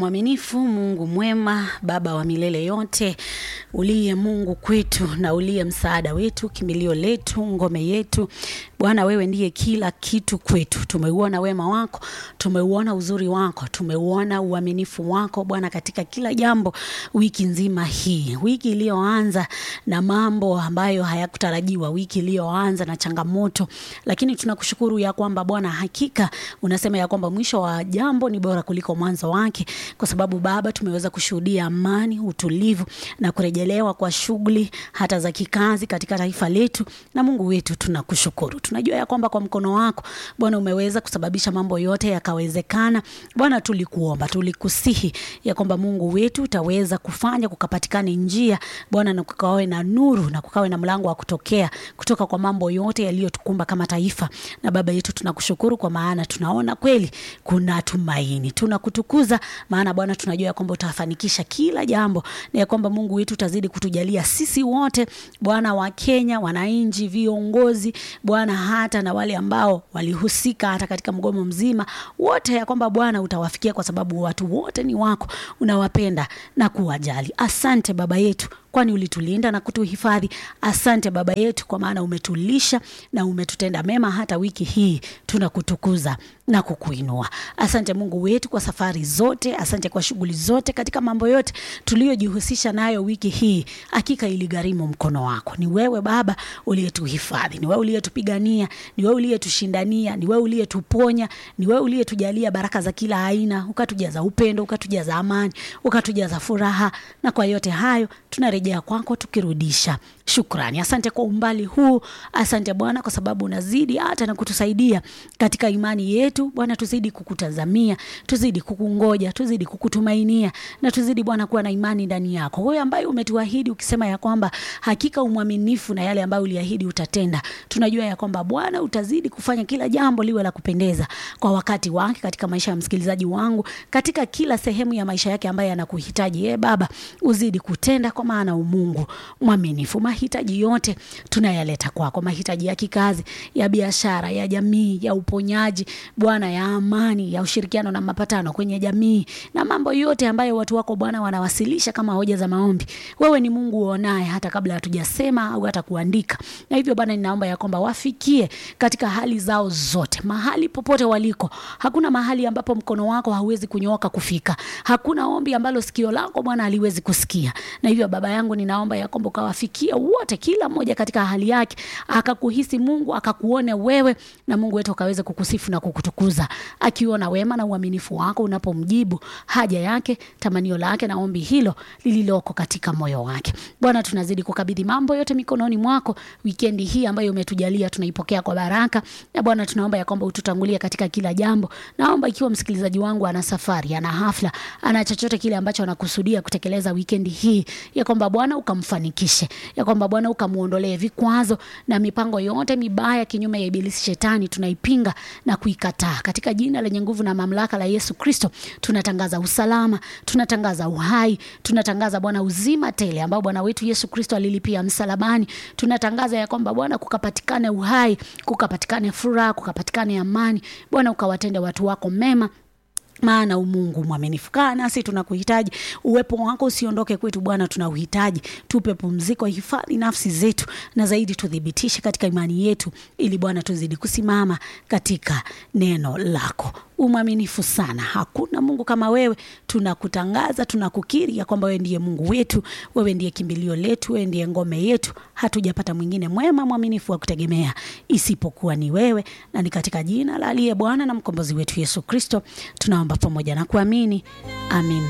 mwaminifu, Mungu mwema, Baba wa milele yote, uliye Mungu kwetu na uliye msaada wetu, kimbilio letu, ngome yetu. Bwana, wewe ndiye kila kitu kwetu. Tumeuona wema wako, tumeuona uzuri wako, tumeuona uaminifu wako Bwana katika kila jambo wiki nzima hii, wiki iliyoanza na mambo ambayo hayakutarajiwa, wiki iliyoanza na changamoto, lakini tunakushukuru ya kwamba Bwana hakika unasema ya kwamba mwisho wa jambo ni bora kuliko mwanzo wake, kwa sababu Baba tumeweza kushuhudia amani, utulivu na kurejelewa kwa shughuli hata za kikazi katika taifa letu. Na Mungu wetu tunakushukuru, tunajua ya kwamba kwa mkono wako Bwana umeweza kusababisha mambo yote yakawezekana. Bwana tulikuomba, tulikusihi ya kwamba Mungu wetu utaweza kufanya kukapatikane njia Bwana, na kukawe na nuru na kukawe na mlango wa kutokea kutoka kwa mambo yote yaliyotukumba kama taifa. Na Baba yetu tunakushukuru kwa maana tunaona kweli kuna tumaini, tunakutukuza maana Bwana tunajua ya kwamba utafanikisha kila jambo na ya kwamba Mungu wetu utazidi kutujalia sisi wote Bwana, wa Kenya, wananchi, viongozi Bwana, hata na wale ambao walihusika hata katika mgomo mzima wote, ya kwamba Bwana utawafikia kwa sababu watu wote ni wako, unawapenda na kuwajali. Asante Baba yetu kwani ulitulinda na kutuhifadhi. Asante Baba yetu, kwa maana umetulisha na umetutenda mema hata wiki hii. Tunakutukuza na kukuinua. Asante Mungu wetu kwa safari zote, asante kwa shughuli zote, katika mambo yote tuliyojihusisha nayo wiki hii. Hakika iligharimu mkono wako. Ni wewe Baba uliyetuhifadhi, ni wewe uliyetupigania, ni wewe uliyetushindania, ni wewe uliyetuponya, ni wewe uliyetujalia baraka za kila aina, ukatujaza upendo, ukatujaza amani, ukatujaza furaha, na kwa yote hayo tunarejea kwako tukirudisha shukrani. Asante kwa umbali huu, asante Bwana kwa sababu unazidi hata na kutusaidia katika imani yetu Bwana. Tuzidi kukutazamia, tuzidi kukungoja, tuzidi kukutumainia na tuzidi Bwana kuwa na imani ndani yako, wewe ambaye umetuahidi ukisema ya kwamba hakika umwaminifu na yale ambayo uliahidi utatenda. Tunajua ya kwamba Bwana utazidi kufanya kila jambo liwe la kupendeza kwa wakati wake katika maisha ya msikilizaji wangu, katika kila sehemu ya maisha yake ambaye anakuhitaji. Ee Baba, uzidi kutenda kwa maana umungu mwaminifu. Mahitaji yote tunayaleta kwako, mahitaji ya kikazi, ya biashara, ya jamii, ya uponyaji Bwana, ya amani, ya ushirikiano na mapatano kwenye jamii, na mambo yote ambayo watu wako Bwana wanawasilisha kama hoja za maombi. Wewe ni Mungu uonaye hata kabla hatujasema au hata kuandika, na hivyo Bwana ninaomba ya kwamba wafikie katika hali zao zote, mahali popote waliko. Hakuna mahali ambapo mkono wako hauwezi kunyooka kufika, hakuna ombi ambalo sikio lako Bwana haliwezi kusikia. Na hivyo Baba yangu ninaomba ya kwamba ukawafikia wote, kila mmoja katika hali yake, akakuhisi Mungu, akakuone wewe, na Mungu wetu akaweze kukusifu na kukutukuza, akiona wema na uaminifu wako unapomjibu haja yake, tamanio lake na ombi hilo lililoko katika moyo wake. Bwana, tunazidi kukabidhi mambo yote mikononi mwako. Wikendi hii ambayo umetujalia tunaipokea kwa baraka, na Bwana tunaomba ya kwamba ututangulie katika kila jambo. Naomba ikiwa msikilizaji wangu ana safari, ana hafla, ana chochote kile ambacho anakusudia kutekeleza wikendi hii, ya kwamba Bwana ukamfanikishe, ya kwamba Bwana ukamuondolee vikwazo na mipango yote mibaya kinyume ya ibilisi shetani, tunaipinga na kuikataa katika jina lenye nguvu na mamlaka la Yesu Kristo. Tunatangaza usalama, tunatangaza uhai, tunatangaza Bwana uzima tele ambao Bwana wetu Yesu Kristo alilipia msalabani. Tunatangaza ya kwamba Bwana kukapatikane uhai, kukapatikane furaha, kukapatikane amani. Bwana ukawatende watu wako mema maana umungu mwaminifu. Kaa nasi, tunakuhitaji. Uwepo wako usiondoke kwetu Bwana, tunauhitaji. Tupe pumziko, hifadhi nafsi zetu, na zaidi tuthibitishe katika imani yetu, ili Bwana tuzidi kusimama katika neno lako. Umwaminifu sana, hakuna Mungu kama wewe. Tunakutangaza, tunakukiri ya kwamba wewe ndiye Mungu wetu, wewe ndiye kimbilio letu, wewe ndiye ngome yetu. Hatujapata mwingine mwema mwaminifu wa kutegemea isipokuwa ni wewe, na ni katika jina la aliye Bwana na mkombozi wetu Yesu Kristo tunaomba pamoja na kuamini, amina.